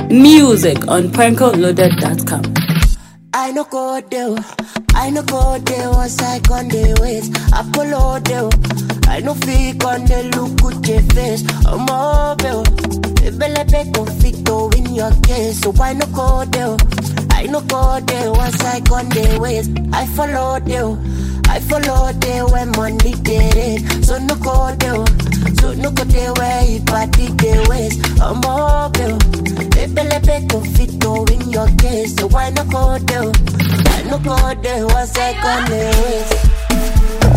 Music on prankoloaded.com. I no go there, I no go there once I on the ways. Apollo there, I no fake on the look with your face. I'm mobile, Bele be conflicto in your case. So I no go there, I no go there once I on the ways. I follow there, I follow there when money get it. So no go there, so no go there where you party the ways. I'm mobile, Bele be conflicto in your case. So why no go there? I no go there once I on the ways.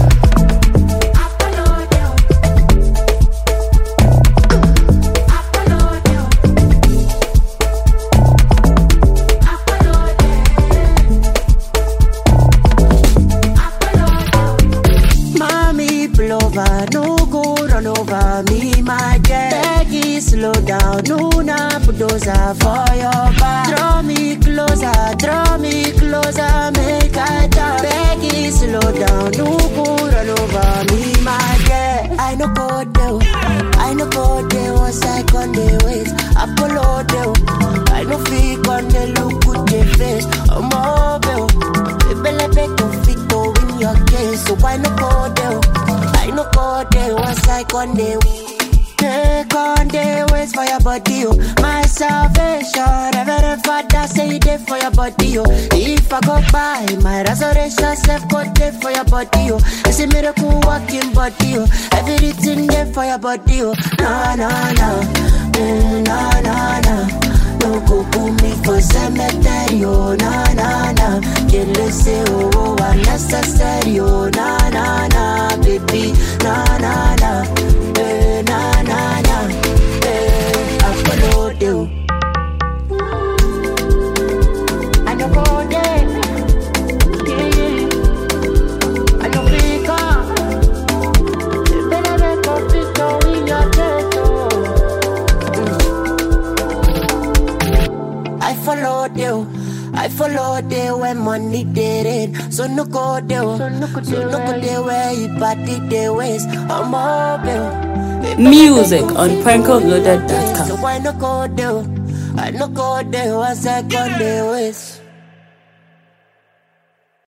Mommy pull over, no go run over me, my jet. Peggy, slow down, no na bulldozer for your back. Draw me closer, draw me closer, make I talk. Peggy, slow down, no go run over me, my jet. I no go there, I no go there once I on the ways. Apollo there, I no fake on the look with the face. I'm mobile, Bele be conflicto in your case, so why no go there? I no go there once I on the Take on the ways for your body, oh. My salvation, Reverend Father say it there for your body, oh. If I go by, my resurrection self go there for your body, oh. It's a miracle walking body, oh. Everything there for your body, oh. No, no, no, mm, no, no, no. No go put me for cemetery, oh, na na na. Can't listen, oh, oh, unnecessary, oh, na na na, baby, na na na, eh, na na na, eh, I follow you. I no go there, yeah, yeah. I no pick up. Better make a picture in your chest, oh. I follow you. I follow there when money did it. So no go there. So no go there where you party the ways. I'm mobile. Music on prankoloaded.com. So why no go there? I no go there once I go the ways.